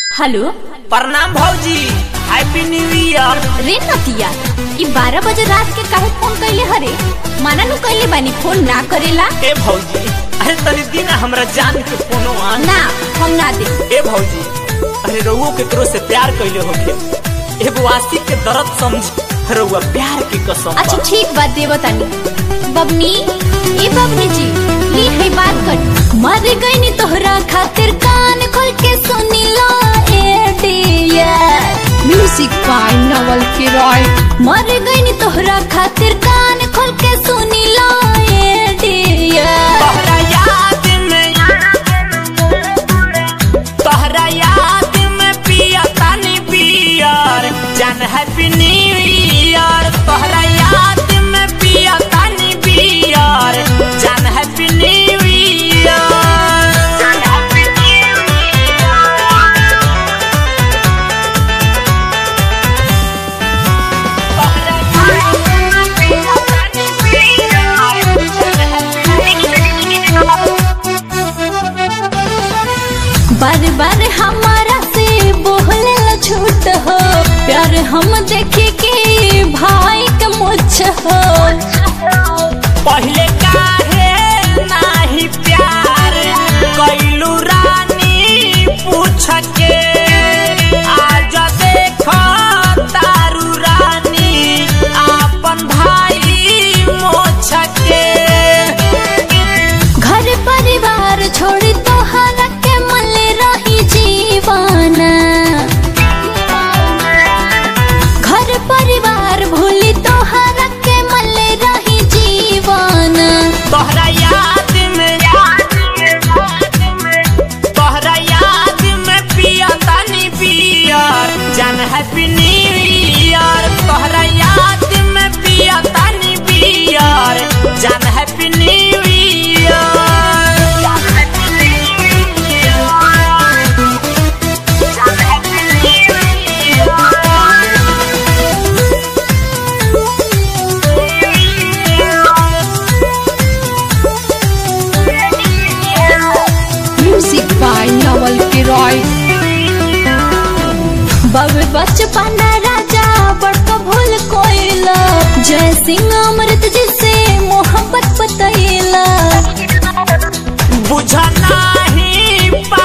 Hello प्रणाम भौजी happy new year रे नतिया ई बारह बजे रात के काहे फोन कैले हरे माना नु कैले बानी फोन ना करेला ए भौजी अरे तनी दिन हमरा जान के फोनो आन ना हम ना दे ए भौजी अरे रउओ केकरो से प्यार कइले होखे एगो आशिक के दर्द समझ रउआ प्यार के कसम अच्छा बा। ठीक बात देव तानी बबनी ए बबनी जी ली है बात कर मर गई नी तोहरा खातिर कान खोल के सुनी लो ए डियर म्यूजिक बाय नवल किरॉय मर गई नी तोहरा खातिर कान खोल के सुनी लो ए डियर तोहरा याद में तोहरा याद में पिया तानी बियर जान हैप्पी न्यू ईयर तोहरा याद में पिया तानी बियर जान हैप्पी न्यू ईयर जान हैप्पी न्यू बार बार हमारा से बोले ला झूठ हो प्यार हम देखे के भाई के मुझ हो पहले काहे नाही प्यार कैलू रानी पूछ के आज देखो तारू रानी आपन भाई मोछ के घर परिवार छोड़ तोहरा के मल रही जीवाना घर परिवार भूली तोहरा के मल रही जीवाना तोहरा याद में तोहरा याद में पिया तानी बियर जान हैप्पी न्यू ईयर तोहरा याद में पिया तानी बियर जान हैप्पी न्यू ईयर जान हैप्पी न्यू ईयर जान happy new music by Naval किरॉय बाबे बचपन राजा बड़का भूल कोइला जय सिंह अमृत जी से मोहब्बत बतैला बुझ नाही